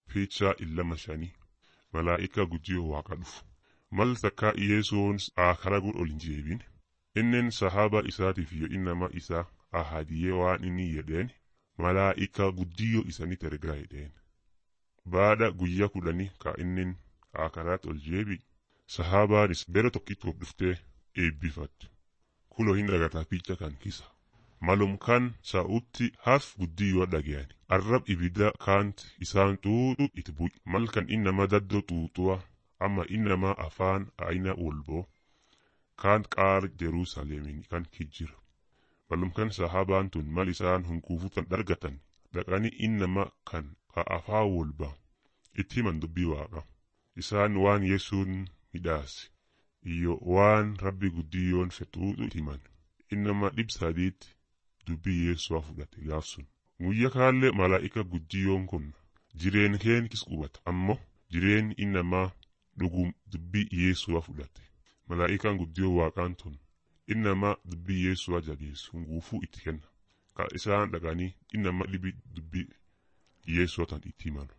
Fiichaa illama shanii malaa'ika guddiyoo waaqa dhufu. Mal takkaa Yesuun aakara gud ol hin jeebin. Inneen sahaba isaatiif iyo innama isaa ahadiyee waan inni jedheen malaa'ika guddiyoo isanitti ergaa jedheen. Baada guyyaa kudhanii ka innin aakaraat ol jeebi sahabaanis bere tokkitti of dhuftee eebbifattu. Kuloo hin dhagataa fiicha kan kisa. Malum kan sa'utti haf guddiyoo dhagayani. Arrab ibidda kaant isaan xuuxu itti bu'i. Mal kan innama daddoo xuuxuwa amma innama afaan ayina wolboo kaan qaar Jerusaalemin kan kijjira. Malum kan sahabaan tun mal isaan hunkuufutan dhargatan dhaqanii innama kan ka afaa wolba itti himan dubbii waaqa. Isaan waan Yesuun midhaase iyo waan rabbi guddiyoon fexuuxu itti himan. Innama dhib sadiitti dubbii Yesu'a fudhate gaaf sun. Guyya kaallee malaa'ika guddiyoon kun jireen keen kis qubata ammoo jireen innamaa dhugum dubbii Yesu'a fudhate. Malaa'ikaan guddiyoo waaqaan tun innamaa dubbii Yesu'a jabeessu hunguufuu itti kenna. Ka isaan dhaqanii innama dhibi dubbii Yesu'a tan itti himan.